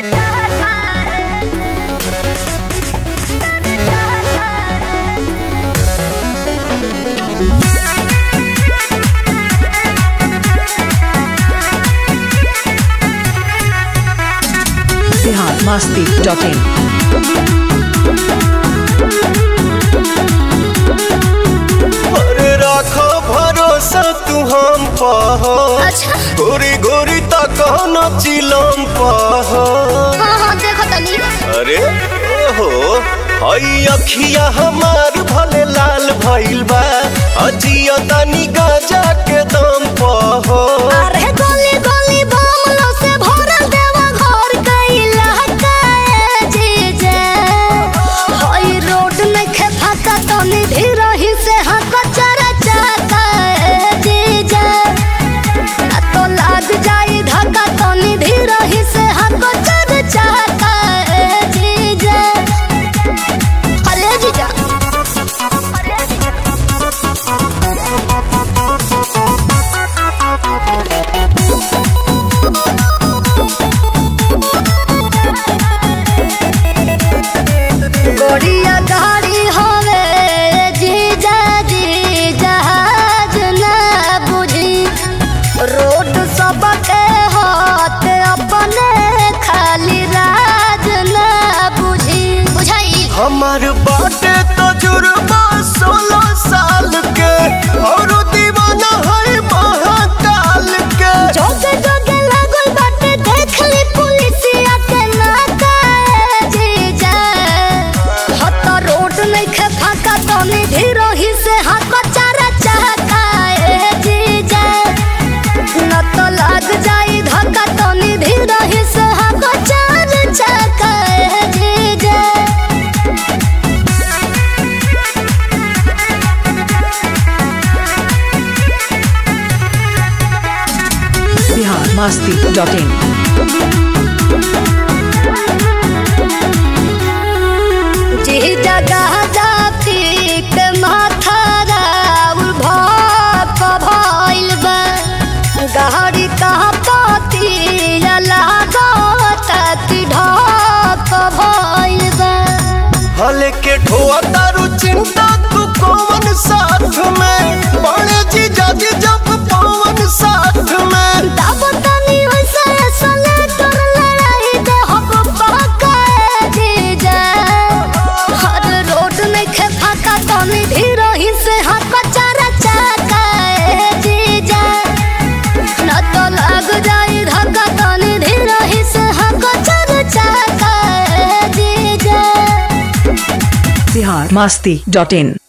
Bihar Masti dot in अरे राखो भरोसा तू हम पह अच्छा गोरी गोरी तक न चिलम पह हाँ हाँ देखो तनी अरे ओहो हई अखिया हमार भले लाल भइल बा अजिया तनी गाजा के दम पह अरे गली गली बमलो से भरल देवा घर कैला काए जीजे हई रोड में खे फाका तनी धीरही से हक चरा चाकाए जीजे ना तो लाग जाई धक्का तनी धीरही से हक चरा चाकाए जीजे अरे जीजा अरे जीजा गोड़िया गाड़ी हवे जीजा जी जहाज ना बुझी रोड सबके हाथ अपने खाली राज ना बुझी बुझाई हमार बाटे तजुर्बा सोलह साल के और दीवाना है महाकाल के जोगे जोगे लागल बाटे देख ली पुलिसिया के नाकाए जीजा हत रोड नहीं खे फाका तनी धीरही से हाथ चारा चाकाए जीजा न तो लाग जाई धक्का तनी धीरही से हाथ चारा चाकाए जीजा बिहार मस्ती डॉट इन जी जगह जाती के माथा राउर भाप भइल बा गहरी कहाँ पाती लागत कि ढाप भइल बा हले के ठोआ तारू चिंता तू कौन साथ में बड़े जी जाति जब पवन साथ में तब तनी वैसे सले तोर लड़ाई दे हम पकाए जीजा हर रोड में खे फाका तनी धीरही से हाथ चारा चाकाए जीजा न तो लग जाई धक्का तनी धीरही से हाथ चारा चाकाए जीजा बिहार मस्ती डॉट इन